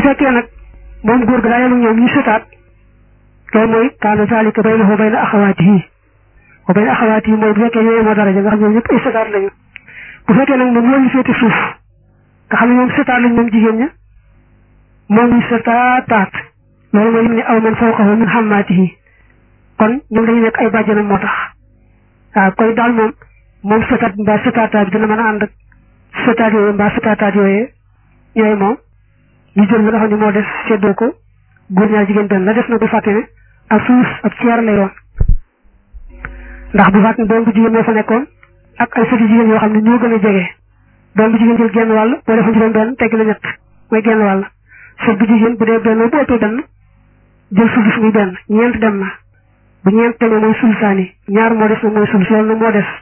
fekkee nag moom góor ga daa yem ñoom ñu sëtaat loolu mooy kaana zalika baynahu wa bayna axawaatihi wa bayna axawaatihi mooy bu fekkee ñoo yemoo daraja nga xam ne ñoom ñëpp ay sëtaat lañu bu fekkee nag moom moo ñu féete suuf nga xam ne ñoom sëtaat lañ moom jigéen ña moom ñu sëtaataat loolu mooy lim ne aw man fawqahu min xammaatihi kon ñoom dañu nekk ay bàjjanam moo tax waaw koy daal moom moom sëtaat mbaa sëtaataat bi dina mën a ànd ak sëtaat yooyu mbaa sëtaataat yooyu ñooy moom ñu jël la nga xam ne moo des seddoo ko góor ñaar jigéen benn la des na bu fàtte ne ak suuf ak ceer lay doon ndax bu fàtte ne doom bu jigéen moo fa nekkoon ak ay sëti jigéen yoo xam ne ñoo gën a jege doom bu jigéen jël genn wàll boo defoon juróom benn tegg la ñett mooy genn wàll sët bu jigéen bu dee benn bu ëppee benn jël sulus muy benn ñeent dem na bu ñeent tegee mooy sulusaani ñaar moo des na mooy sulus loolu na moo des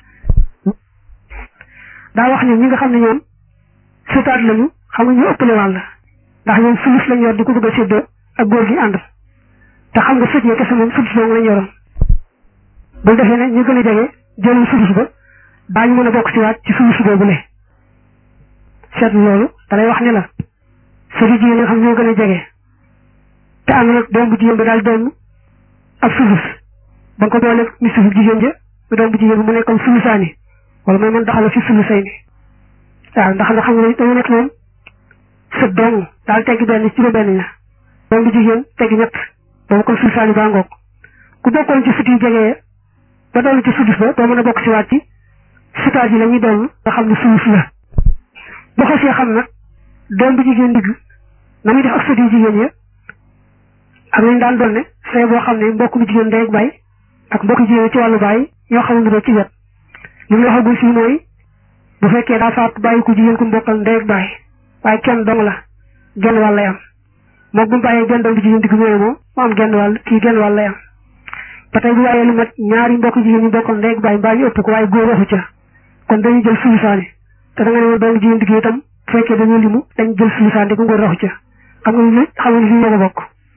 daa wax ne ñi nga xam ne ñoom sëtaat lañu xam nga ñu ëppale wàll ndax ñoom sulus lañ yor di ko bëgg a séddoo ak góor gi ànd te xam nga sët yi kese moom sulus boobu lañ yoroon bu defee ne ñu gën a jege jëlul sulus ba daañu mën a bokk ci waat ci sulus boobu le seetlu loolu da lay wax ne la sëti jigéen nga xam ñoo gën a jege te ànd nag doom bu jigéen ba daal doon ab sulus ba nga ko booleeg ni suufu jigéen ja mu doom bu jigéen bi mu nekkoon sulusaani wala mooy man daxala fi sulusay ni waaw ndax nga xam ne dañu nekk moom sët dong daal tegg benn ci benn ña doom bu jigéen tegg ñett boobu kon sulusaani baa ngoog ku bokkoon ci sët yu jege ba doon ci sulus ba doo mën a bokk ci waat ci sëtaat yi la ñuy doon nga xam ne sulus la bu xasee xam nag doom bu jigéen digg na muy def ak sët yu jigéen ya ak lañ daan doon ne say boo xam ne mbokk mu jigéen ndey ak baay ak mbokk jigéen ci wàllu baay ñoo xamul ne ci wet li mu waxagul fii mooy bu fekkee daa faatu bàyyi ko jigéen ku mbokkal ndey ak baay waaye kenn dong la genn wàll lay am moom bu mu bàyyee genn doom bu jigéen digg ñëwee moom mu am genn wàll kii genn wàll lay am ba tey bu bàyyee lu mat ñaari mbokk jigéen ñu mbokkal ndey ak baay mbaa ñu ëpp ko waaye góor waxu ca kon dañuy jël sulusaani te da nga ne woon doom jigéen digg itam bu fekkee dañoo limu dañ jël sulusaani ko ngóor waxu ca xam nga li xam nga li fi ñoo ko bokk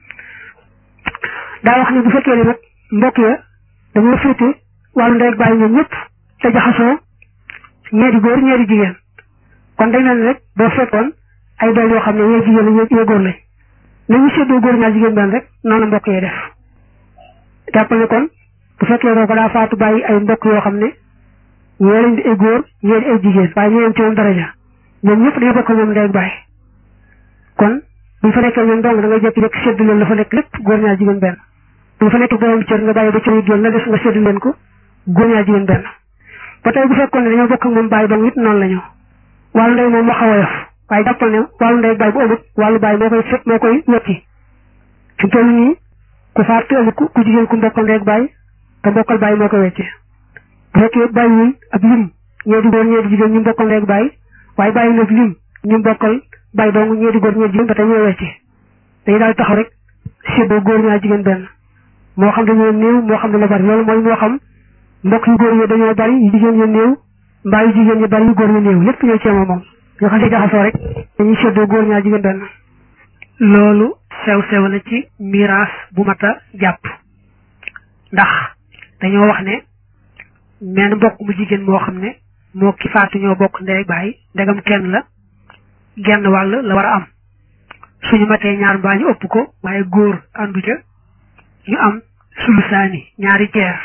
daa wax ne bu fekkee ne nag mbokk ya dañoo féete wàllu ndey ak baay ñoom ñëpp te jaxasoo ñeeri góor ñeeri jigéen kon day mel ni rek boo fekkoon ay doom yoo xam ne ñee jigéen la ñee góor lañ nañu séddoo góor ñaar jigéen benn rek noonu mbokk yi def jàppal ne kon bu fekkee roo ko daa faatu bàyyi ay mbokk yoo xam ne ñee lañ di ay góor ñee di ay jigéen waaye ñee ci moom daraja ñoom ñëpp dañoo bokk ñoom ndey ak baay kon buñ fa nekkee ñoom dong da ngay jékki rek séddu leen la fa nekk lépp góor ñaar jigéen benn buñ fa nekk borom cër nga bàyyi ba cër yi génn la des nga séddu leen ko góor ñaar jigéen benn ba tey bu fekkoon ne dañoo bokk ak moom bàyyi dong it noonu la ñu wàllu ndey moom moo xaw a yof waaye jàppal ne wàllu ndey baay bu amut wàllu baay moo koy fekk moo koy wecci fi toll nii ku faat te amut ku jigéen ku mbokkal ndey baay te mbokkal baay moo koy wecci bu fekkee bàyyiwuñ ab lim ñee di góor ñee di jigéen ñu mbokkal ndey baay waaye bàyyi nag lim ñu mbokkal baay dong ñee di góor ñee di jigéen ba tey ñoo wecci dañu daal taxaw rek séddoo góor ñaar jigéen benn moo xam dañoo néew moo xam dañoo bari loolu mooy moo xam mbokk yu góor yi dañoo bari yu jigéen ñu néew mbaa yu jigéen ñu bari yu góor ñu néew lépp ñoo ceema moom ñoo xam ne jaxasoo rek dañuy séddoo góor ñaar jigéen benn loolu sew sew la ci miraas bu mat a jàpp ndax dañoo wax ne menn mbokk mu jigéen moo xam ne moo ki faatu ñoo bokk ndey baay ndegam kenn la genn wàll la war a am suñu matee ñaar mbaa ñu ëpp ko waaye góor àndu ca ñu am sulusaani ñaari ceer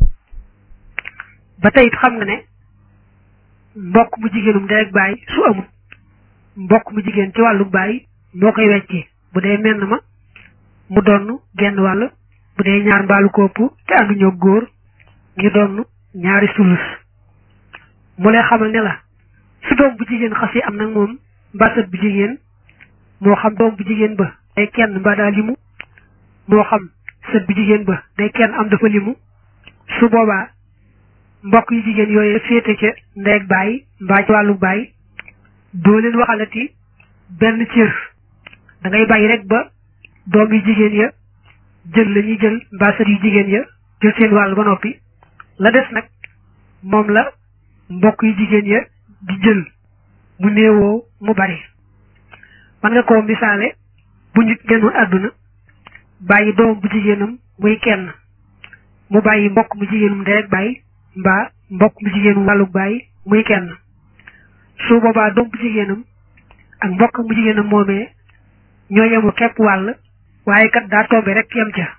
ba tey it xam nga ne mbokk mu jigéenum ndey ak baay su amul mbokk mu jigéen ci wàllu baay moo koy weccee bu dee menn ma mu donn genn wàll bu dee ñaar mbaalu kopp te ànduñoo góor ñu donn ñaari sulus mu lay xamal ne la su doom bu jigéen xasee am nag moom mbasat bu jigéen moo xam doom bu jigéen ba day kenn mbaa daa limu moo xam sët bu jigéen ba day kenn am dafa limu su boobaa mbokk yu jigéen yooyu féete ca ndey ak baay mbaa ci wàllu baay doo leen waxalati benn cër da ngay bàyyi rek ba doom yu jigéen ya jël la ñuy jël mbaa sët yu jigéen ya jël seen wàll ba noppi la des nag moom la mbokk yu jigéen ya di jël mu néewoo mu bari man nga koo misaale bu nit génnoon àdduna bàyyi doom bu jigéenam muy kenn mu bàyyi mbokk mu jigéenum ndey ak baay mbaa mbokk mu jigéenum wàllu baay muy kenn su boobaa doom bu jigéenam ak mbokk mu jigéenam moomee ñoo yemu képp wàll waaye kat daa tombe rek yem ca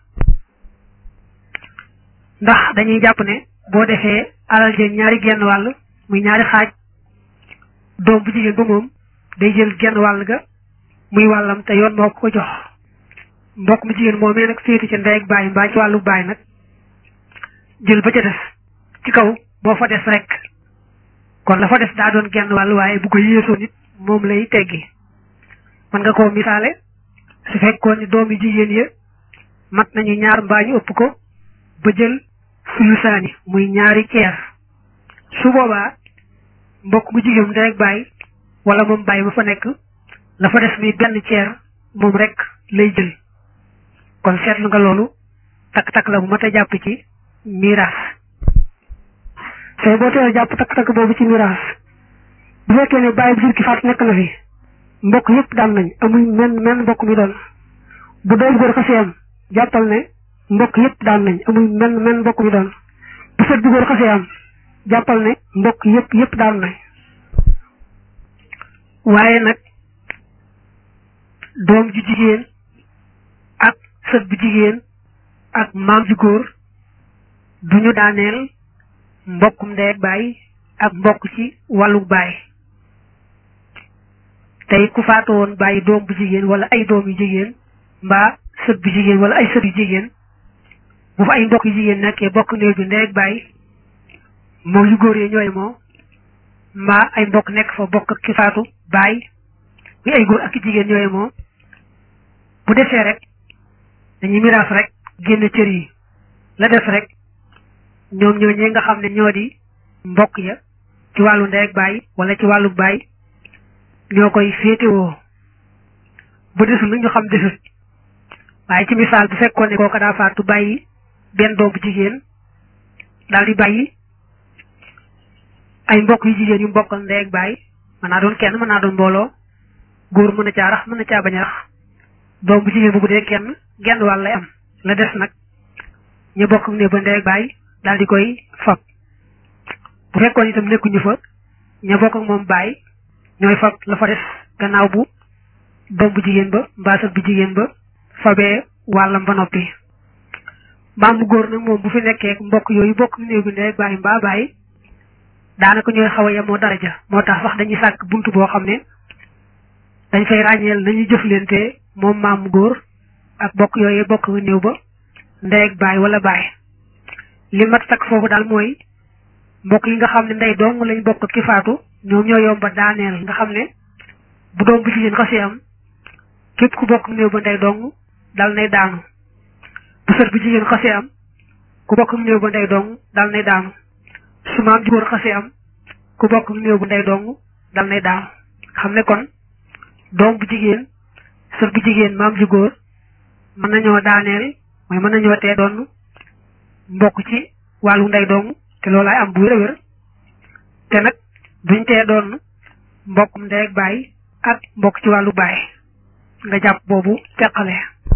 ndax dañuy jàpp ne boo defee alal jël ñaari genn wàll muy ñaari xaaj doom bu jigéen ba moom day jël genn wàll ga muy wàllam te yoon moo ko ko jox mbokk mu jigéen moomee nag féeti ca ndey ak baay mbaa ci wàllu baay nag jël ba ca des ci kaw boo fa des rek kon la fa des daa doon genn wàll waaye bu ko yéesoo nit moom lay teggi mën nga koo misaale su fekkoon ni doomi jigéen ya mat nañu ñaar mbaa ñu ëpp ko ba jël sulusaani muy ñaari ceer su boobaa mbokk mu jigéen ndey ak baay wala moom baay ba fa nekk la fa des muy benn ceer moom rek lay jël kon seetlu nga loolu takk-takk la bu mat a jàpp ci miraas tey boo teel a jàpp takk-takk boobu ci miraas bu fekkee ne bàyyi bu jur ki faat nekk na fi mbokk yëpp daan nañ amuñ men men mbokk mi doon bu doom góor xasee am jàppal ne mbokk yëpp daan nañ amuñ men men mbokk mi doon bu sët bu góor xasee am jàppal ne mbokk yëpp yëpp daan nañ waaye nag doom ju jigéen ak sët bu jigéen ak maam ju góor duñu daaneel mbokkum ndey ak baay ak mbokk ci wàllu baay tey ku faatu woon bàyyi doom bu jigéen wala ay doom yu jigéen mbaa sët bu jigéen wala ay sët yu jigéen bu fa ay mbokk yu jigéen nekkee bokk néew bi ndey ak baay moom yu góor yi ñooy moo mbaa ay mbokk nekk fa bokk ki faatu baay muy ay góor ak jigéen ñooy moo bu defee rek dañuy miraas rek génn cër yi la def rek ñoom ñoo ñi nga xam ne ñoo di mbokk ya ci wàllu ndey ak baay wala ci wàllu baay ñoo koy féetewoo bu desul lu ñu xam desut waaye ci misaal bu fekkoon ne kooka daa faatu bàyyi benn doom bu jigéen daal di bàyyi ay mbokk yu jigéen yu mbokkal ndey ak baay mën naa doon kenn mën naa doon mbooloo góor mën na caa rax mën na caa bañ a rax doom bu jigéen bu bu dee kenn genn wàll lay am la des nag ñu bokk ne ba ndey ak baay daal di koy fab bu fekkoon itam nekkuñu fa ña bokk ak moom baay ñooy fab la fa des gannaaw bu doom bu jigéen ba mbaa sët bu jigéen ba fabee wàllam ba noppi maam bu góor nag moom bu fi nekkee mbokk yooyu bokk néew bi ndey baay mbaa baay daanaka ñooy xaw a yemoo daraja moo tax sax dañuy sàkk bunt boo xam ne dañ fay ràññeel nañuy jëflante moom maam góor ak bokk yooyu bokk néew ba ndey ak baay wala baay li mat takk foofu daal mooy mbokk yi nga xam ne ndey dong lañ bokk ki faatu ñoom ñoo yomba daaneel nga xam ne bu doom bu jigéen xasee am képp ku bokk néew ba ndey dong dal nay daanu bu sët bu jigéen xasee am ku bokk néew ba ndey dong dal nay daanu su maam ju góor xasee am ku bokk néew bu ndey dong dal nay daanu xam ne kon doom bu jigéen sët bu jigéen maam ju góor mën nañoo daaneel mooy mën nañoo tee doon mbokk ci wàllu ndey dong te loolaay am bu wér a wér te nag duñ tee doon mbokkum ndey ak baay ak mbokk ci wàllu baay nga jàpp boobu teqale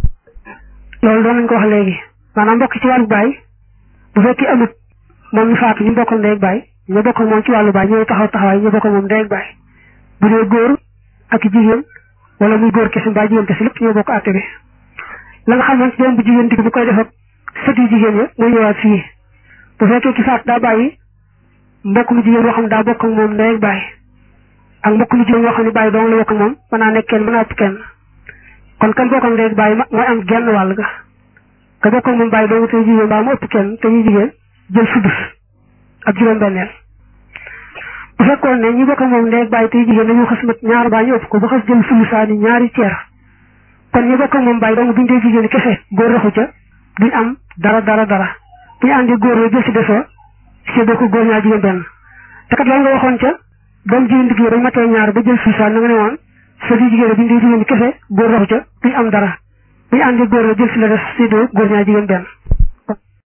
loolu doon nañ ko wax léegi maanaam mbokk ci wàllu baay bu fekkee amut moom ñu faatu ñu bokkal ndey ak baay ñu bokkal moom ci wàllu baay ñooy taxaw taxawaay ñu bokkal moom ndey ak baay bu dee góor ak jigéen wala muy góor kese mbaa jigéen kese lépp ñoo bokk àtte bi la nga xam ne doom bu jigéen di bu koy def ak sët yu jigéen ya mooy ñëwaat fii bu fekkee ki faatu daa bàyyi mbokk mu jigéen yoo xam ne daa bokk ak moom ndey ak baay ak mbokk mu jigéen yoo xam ne baay dong la bokk ak moom mën naa nekk kenn mën naa ëpp kenn kon kan bokk ak ndey ak baay mooy am genn wàll ga ka bokk ak moom baay dong te jigéen mbaa mu ëpp kenn te ñu jigéen jël sudus ak juróom-benneel bu fekkoon ne ñi bokk ak moom ndey ak baay te jigéen dañoo xas mat ñaar baa ñu ëpp ko ba xas jël sulusaani ñaari ceer kon ñi bokk ak moom baay dong buñ dee jigéen kese góor raxu ca duñ am dara dara dara bu ñu àndee góor la jël si desoo si bokk góor ñaar jigéen benn te kat loolu nga waxoon ca doom jigéen digg dañ matee ñaar ba jël suusaan na nga ne woon sa di jigéen buñ dee jigéen kese góor raxu ca duñ am dara bu ñu àndee góor la jël si la des si góor ñaar jigéen benn